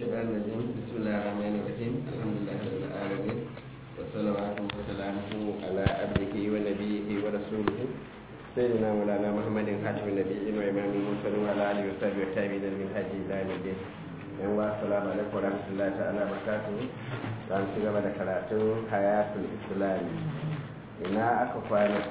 الشيطان الرجيم بسم الله الرحمن الرحيم الحمد لله رب العالمين والصلوات وسلامه على عبده ونبيه ورسوله سيدنا مولانا محمد خاتم النبيين وإمام المرسلين وعلى آله وصحبه والتابعين من هدي إلى يوم الدين yan wa assalamu alaikum wa rahmatullahi ta'ala barakatuhu za mu ci gaba da karatun hayatul islami ina aka kwana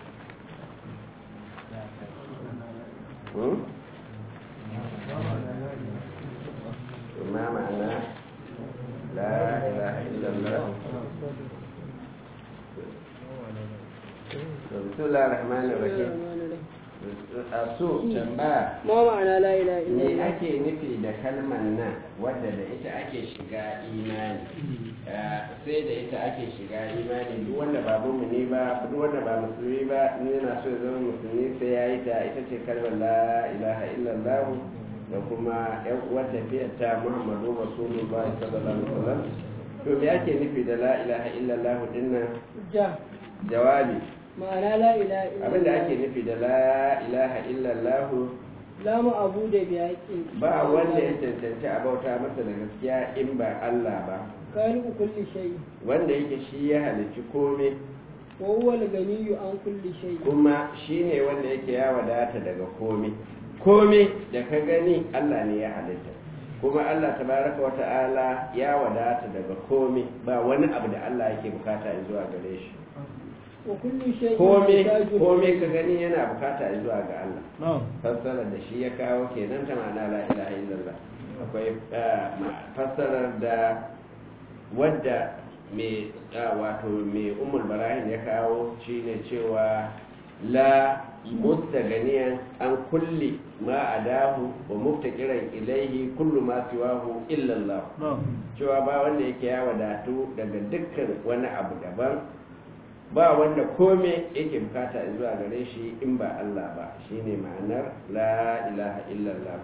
ما معنى لا إله إلا الله بسم الله الرحمن الرحيم su tambaya ma ma'ana la ilaha me illallah ake nufi da kalmar nan wadda da ita ake shiga imani sai da ita ake shiga imani duk wanda ba mumuni ba duk wanda ba musulmi ba in yana so ya zama musulmi sai ya yi ta ita ce kalmar la ilaha illallah da kuma yan uwar tafiyar ta muhammadu rasulullah sallallahu alaihi wasallam to me ake nufi da la ilaha illallah dinnan ja jawabi ma'ana la ilaha illallah abinda ake nufi da la ilaha illallah la abu da bi haqqin ba wanda ya cancanci a bauta masa da gaskiya in ba Allah ba kani kulli shay wanda yake shi ya halicci komai wa huwa al-ganiyyu an kulli shay kuma shi ne wanda yake ya wadata daga komai komai da ka gani Allah ne ya halitta kuma Allah tabaraka wa ta'ala ya wadata daga komai ba wani abu da Allah yake bukata zuwa gare shi wa kulli shay komai komai ka gani yana bukata zuwa ga Allah fassarar da shi ya kawo kenan ta ma'ana la ilaha illallah akwai fassarar da wadda mai wato mai umul barahin ya kawo shine cewa la mustaganiyan an kulli ma adahu wa muftakiran ilaihi kullu ma siwahu illallah cewa ba wanda yake ya wadatu daga dukkan wani abu daban ba wanda kome yake bukata zuwa gare shi in ba Allah ba shine ma'anar la ilaha illallah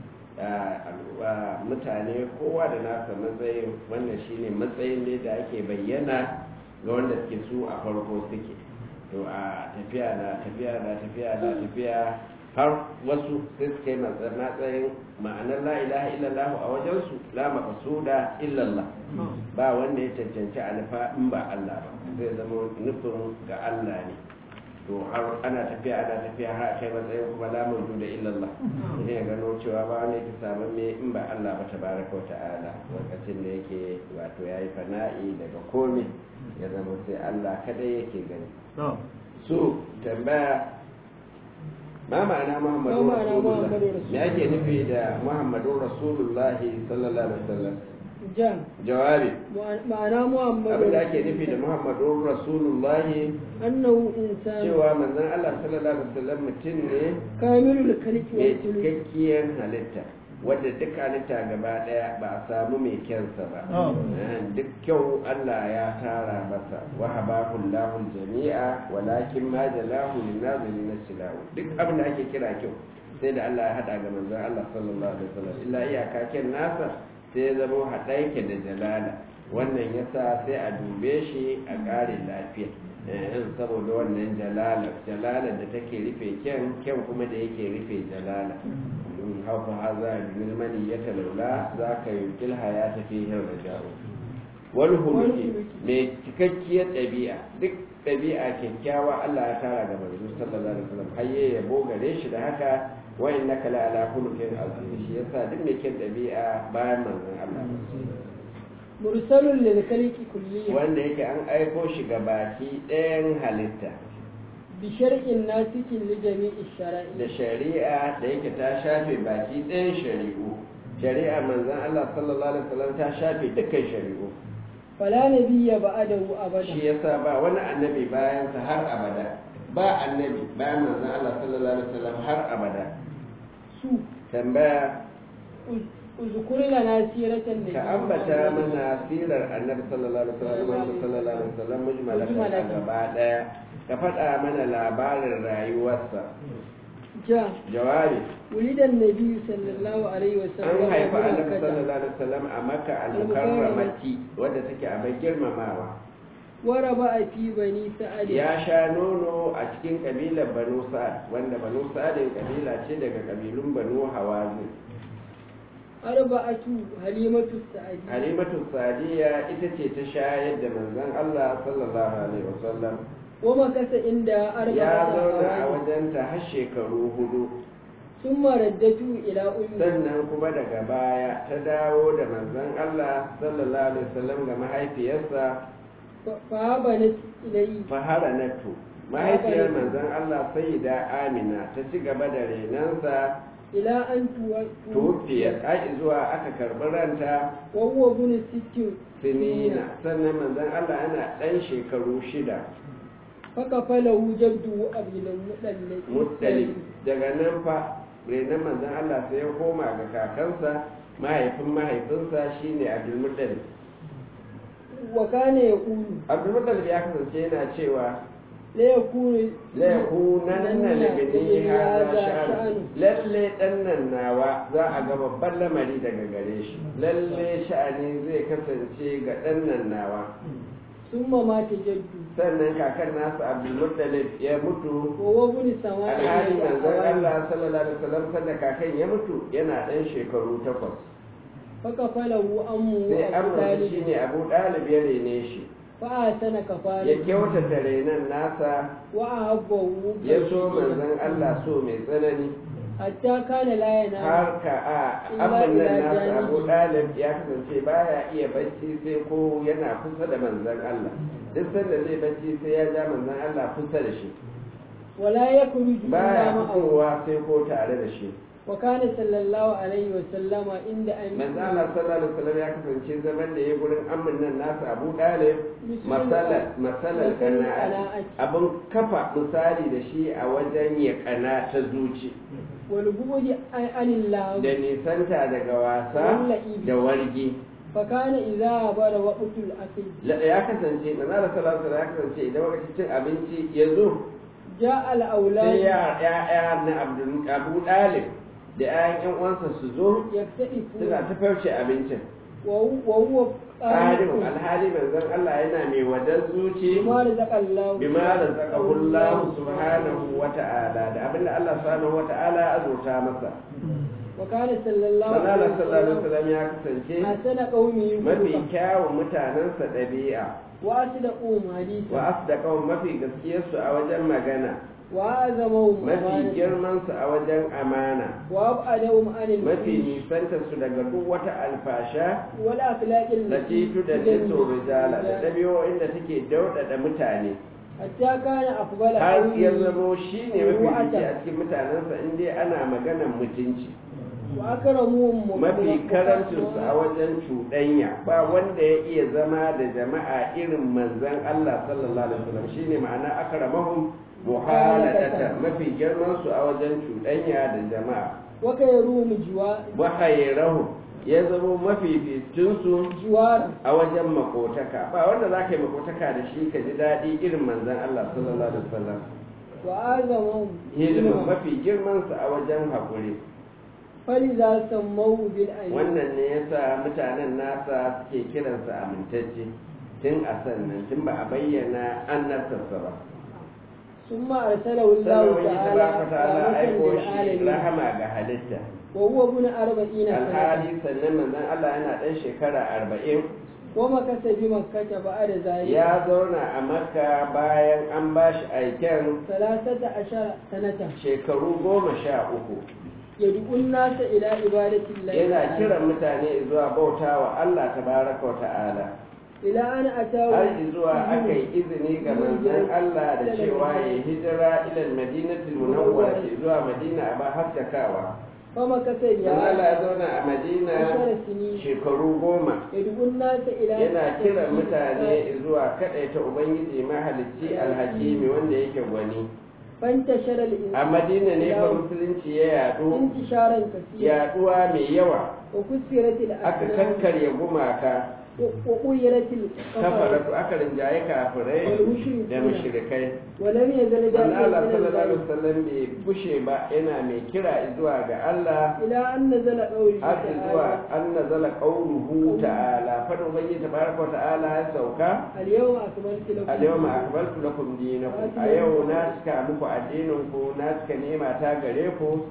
mutane kowa da nasa matsayin wannan shine matsayin ne da ake bayyana ga wanda suke su a farko suke to a tafiya na tafiya na tafiya na tafiya har wasu sai suka yi matsayin ma'anar la ilaha illallah a wajensu la maqsuda illallah ba wanda ya cancanci a nufa in ba Allah ba zai zama nufin ga Allah ne to har ana tafiya ana tafiya har a kai matsayin kuma la mawjuda illallah ne ya gano cewa ba wanda yake samun me in ba Allah ba tabaraka wa ta'ala lokacin da yake wato yayi fana'i daga komai ya zama sai Allah kadai yake gani so tambaya ma ma'ana muhammadu Ma ma'ana rasulullah Muhammadu me ake nufi da muhammadu rasulullah sallallahu alaihi wasallam ja jawabi ma'ana muhammadu abin da ake nufi da muhammadu rasulullah annahu insan cewa manzon Allah sallallahu alaihi wasallam mutum ne kamilul khalqi mai wa suluk cikakkiyar halitta wadda duk halitta gaba daya ba a samu mai kyansa ba Eh, duk kyau Allah ya tara masa wa habahu Allahu jami'a walakin ma jalahu lin nazirin silahu duk abin da ake kira kyau sai da Allah ya hada ga manzon Allah sallallahu alaihi wasallam illa iyaka kyan nasa sai ya zama hada yake da jalala wannan yasa sai a dube shi a kare lafiya eh, saboda wannan jalala jalala da take rufe kyan kyan kuma da yake rufe jalala haufa haza min mani ya talaula za ka yi kilha ya tafi yin raja'u wal huluki mai cikakkiyar ɗabi'a duk ɗabi'a kyakkyawa Allah ya tara ga manzo sallallahu alaihi wasallam hayye ya bogare shi da haka wa innaka la ala khuluqin azim shi yasa duk mai kyan ɗabi'a bayan manzon Allah mursalun lil khalqi kulliyan wanda yake an aiko shi ga baki ɗayan halitta bi shar'in nasikin li jami'i shara'i da shari'a da yake ta shafe baki ɗayan shari'u shari'a manzon Allah sallallahu alaihi wasallam ta shafe dukkan shari'u fala nabiyya ba'dahu abada shi yasa ba wani annabi bayan sa har abada ba annabi bayan manzon Allah sallallahu alaihi wasallam har abada su tambaya uzkur lana siratan ka ambata mana sirar annabi sallallahu alaihi wasallam Muhammad sallallahu alaihi wasallam mujmalatan a gaba daya ka faɗa mana labarin rayuwarsa ja jawabi wulidan nabi sallallahu alaihi an wasallam haifa bi annabi Makkah. sallallahu alaihi wasallam a makka al-mukarramati wadda take a bai girmamawa waraba a fi bani sa'ad ya sha nono a cikin kabilar banu sa'ad wanda banu sa'adin kabila ce daga kabilun banu hawazin arba'atu halimatu sa'adi halimatu sadiya ita ce ta shayar da manzon Allah sallallahu alaihi wasallam wa makasa inda ya arba'ata zauna a awani wajenta har shekaru hudu summa raddatu ila ummi sannan kuma daga baya ta dawo da manzon Allah sallallahu alaihi wasallam ga mahaifiyarsa fa banat ilayhi faharanatu mahaifiyar manzon Allah sayyida Amina ta ci gaba da renansa ila an tuwa tufiyar ai zuwa aka karɓi ranta wa huwa bunu sittin sinina sannan manzon Allah yana ɗan shekaru shida faka falahu jaddu abilan mudallaki mutsali daga nan fa renon manzon Allah sai ya koma ga kakansa mahaifin mahaifinsa shine Abdulmuttalib wa kana yaqulu Abdulmuttalib ya kasance yana cewa la yakunu la yakunanna libni hadha sha'an lalle dan nan nawa za a ga babban lamari daga gare shi lalle sha'ani zai kasance ga dan nan nawa summa mata jaddu sannan kakan nasa Abdulmuttalib ya mutu wa huwa bunu samani alhali manzon Allah sallallahu alaihi wasallam sanda kakan ya mutu yana dan shekaru takwas faka falahu ammu sai abu amurka talib shine Abu Dalib ya rene shi fa sana kafara ya kyautata renon nasa wa ahabbahu ya so manzon Allah so mai tsanani hatta kana la yana har ka a abin nan nasa Abu Dalib ya kasance baya iya bacci sai ko yana kusa da manzon Allah duk sanda zai bacci sai ya ja manzon Allah kusa da shi wala yakhruju baya illa ma'ahu fitowa sai ko tare da shi wa kana sallallahu alaihi wa sallama inda an manzo Allah sallallahu alaihi wasallam ya kasance zaman da ya gurin amin nan nasa Abu Dalib masala masalar kana'a abin kafa misali da shi a wajen ya kana ta zuci wal bughdi anillah da nisanta daga wasa da wargi fa kana idza bara waqtul akil La- ya kasance manzo Allah sallallahu alaihi wasallam ya kasance idan lokacin cin abinci ya zo ja al aulad sai ya ya na Abdul Abu Dalib da ƴaƴan ƴan uwansa su zo yaktaifu suna ta farce abincin wa wa huwa Ƙarin alhali manzon Allah yana mai wadan zuci bima razaqallahu bima razaqahu Allah subhanahu wa ta'ala da abinda Allah subhanahu wa ta'ala ya azurta masa wa kana sallallahu manzo Allah sallallahu alaihi alaihi wasallam ya kasance wasallam asana qaumi mafi kyawun mutanensa ɗabi'a wa asdaqu haditha wa asdaqahum mafi gaskiyarsu a wajen magana wa azamahum mafi amana girmansu a wajen amana wa abadahum anil mafi nisantarsu daga duk wata alfasha wal akhlaqil latitu da tiso rijala da ɗabi'o'in da take dauɗaɗa mutane hatta kana afdala har qawli ya zamo shi ne mafi Ruwa'ata. fice a cikin mutanensa in dai ana maganan mutunci wa akramuhum mafi karancinsu a wajen cuɗanya ba wanda ya iya zama da jama'a irin manzan Allah sallallahu alaihi wasallam shine ma'ana akramahum muhalatata mafi girman su a wajen cuɗanya da jama'a wa kayrum jiwa wa khayrahum ya zama mafificin su jiwara a wajen makotaka ba wanda za ka yi makotaka da shi ka ji daɗi irin manzan Allah sallallahu alaihi wasallam wa azamahum ilimin mafi girman su a wajen haƙuri faliza sammahu bil ayn wannan ne yasa mutanen nasa suke kiransa amintacce tun a sannan tun ba a bayyana annabtarsa ba summa arsalahu Allah sannan wani ta'ala tabaraka ta'ala aiko shi alamin rahama ga halitta wa huwa ibn arba'ina sanata alhali sannan manzon Allah yana ɗan shekara arba'in wa makasa bi makkata ba'da zalika ya zauna a makka bayan an ba shi aiken salasata ashara sanata shekaru goma sha uku yad'u an-nasa ila ibadati Allah yana kiran mutane zuwa bautawa Allah tabaraka wa ta'ala ila an atawu har zuwa aka yi izini ga manzon Allah da cewa ya hijira ilal madinatul munawwara zuwa madina a ba haskakawa fa makasa dan Allah ya ya zauna a madina ashara sini shekaru goma yad'u an-nasa ila yana kiran mutane zuwa kadaita ubangiji mahalicci alhakimi wanda yake gwani fantashara al-insan a madina ne fa musulunci ya yadu intisharan kaseera yaduwa mai yawa wa kusiratil aka kankarya gumaka wa quyiratil kafaratu aka rinjaye kafirai da mushrikai wa lam yazal manzo Allah sallallahu da'iyan alaihi wasallam bai bushe ba yana mai kira zuwa ga Allah ila an nazala qawli har zuwa an nazala qawluhu ta'ala fa ubangiji tabaraka wa ta'ala ya sauka al-yawma akmaltu lakum al-yawma akmaltu lakum dinakum a yau na cika muku addinin ku na cika nema ta gare ku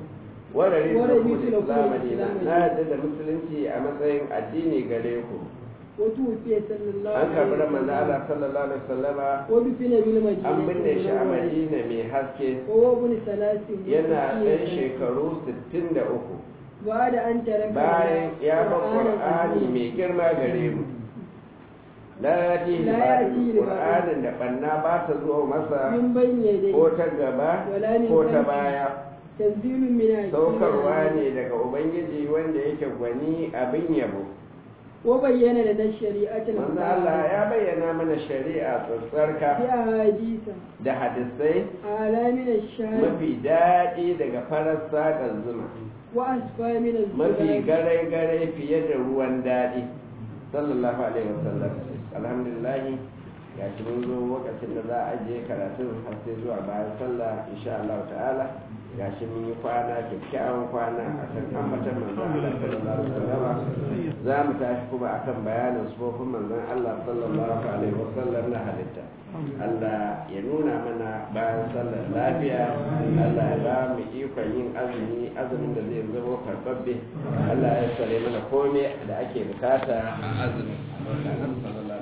warare Warare da su da kuma islam madina Islam na yadda da musulunci a matsayin addini gare ku وتوفي صلى الله an karɓi da عليه manzo وسلم Allah sallallahu alaihi wasallama ودفن بالمدينة an binne shi a المنورة. madina mai haske وهو ابن ثلاث yana ɗan وستين shekaru 63 بعد أن ترك bayan ya bar قرآنا qur'ani عظيما. mai girma gare mu la yatihi La ba yatihi qur'anin da banna ba ta zo masa من بين يديه ko ta gaba Wala min ko ta khalfi. baya تنزيل من حكيم saukarwa عليم. ne daga ubangiji wanda yake gwani abin yabo وبين لنا الشريعة manzo Allah المباركة ya bayyana mana shari'a tsatsarka بأحاديث da hadisai أعلى من الشهر mafi daɗi daga farar saƙar zuma وأسفى من mafi الزباد gare-gare fiye da ruwan daɗi sallallahu alaihi wasallam alhamdulillah ya ci mun zo lokacin da za a je karatun har sai zuwa bayan sallah insha Allah ta'ala ga shi mun yi kwana kyakkyawan kwana a kan ambatan manzon Allah sallallahu alaihi wasallam za mu tashi kuma akan bayanin sufofin manzon Allah sallallahu alaihi wasallam na halitta Allah ya nuna mana bayan sallar lafiya Allah ya ba mu ikon yin azumi azumin da zai zama karɓaɓɓe Allah ya sare mana komai da ake bukata a azumi sallallahu